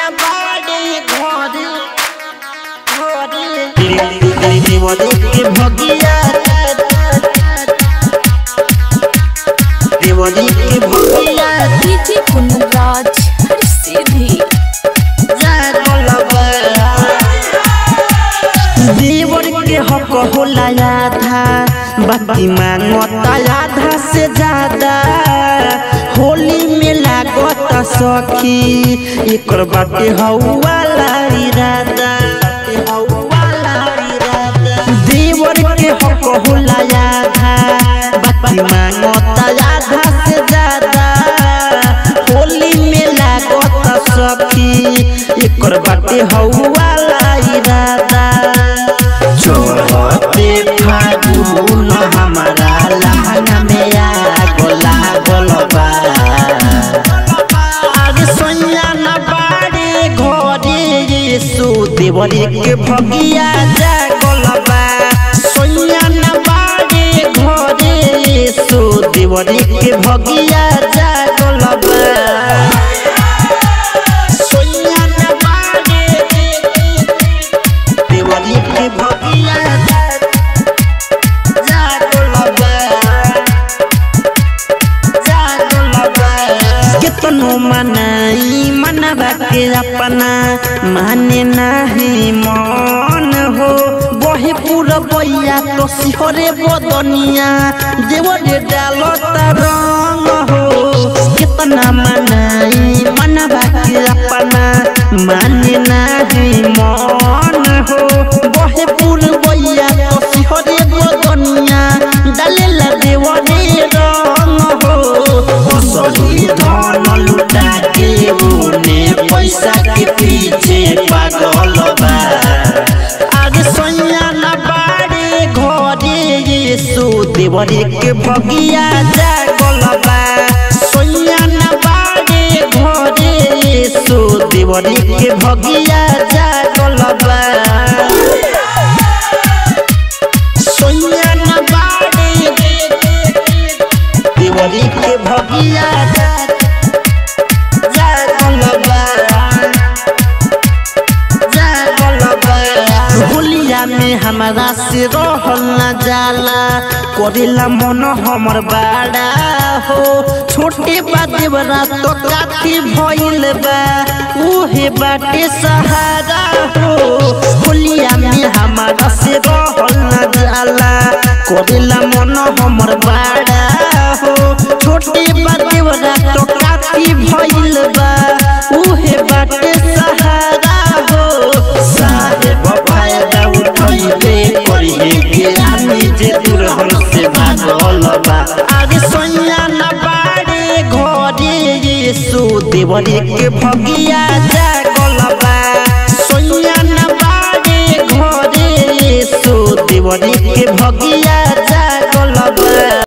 न बाड़े घरे घरे देवरे के भगिया देवरे के भगिया डीजे कुंदराज सीधी देवर के हक होला आधा बाकी मांगता आधा से ज्यादा होली में लागत सखी एकर बाटे हौवाला इरादा हौवाला इरादा देवर के हक होला आधा बाकी मांगता आधा से ज्यादा होली में लागत सखी एकर बाटे हौवाला इरादा चोरते फागुन हमारा लहंगा में आग लागल बा आगे सोनिया न बाड़े घरे यीशु देवरे के भगिया जागल बा सोनिया न बाड़े घरे यीशु देवरे के भगिया जागल बा सोनिया न बाड़े देवरी के भगिया जागल बा जागल बा कितनो मनाई मनवा के अपना माने नाही मन हो बहे पूरा बैया तो सिहरे बदनिया देवरे डालता रंग हो कितना मनाई मनवा के अपना माने नाही मन हो बहे पूरा बैया तो सिहरे बदनिया डालेला देवरे रंग हो असली धन लुटा के उने पैसा के पीछे पागल बा आगे सोनिया न बाड़े घरे यीशु देवरे के भगिया जागल बा सोनिया न बाड़े घरे यीशु देवरे के भगिया जागल बा सोनिया न बाड़े देवरी के भगिया जागल बा जागल बा होलिया में हमारा से रहल न जाला करेला मन हमर बाड़ा हो छोटे बाते बड़ा तो काफी भइल बा उहे बाटे सहारा हो होलिया में हमारा से रहल न जाला करेला मन हमर बाड़ा हो छोटे बाते बड़ा तो काफी भइल बा उहे बाटे सहारा हो साहेब फायदा उठैबे करिहे के आमी जे दूर हमसे भागल बा आगे सोनिया न बाड़े घरे यीशु देवरे के भगिया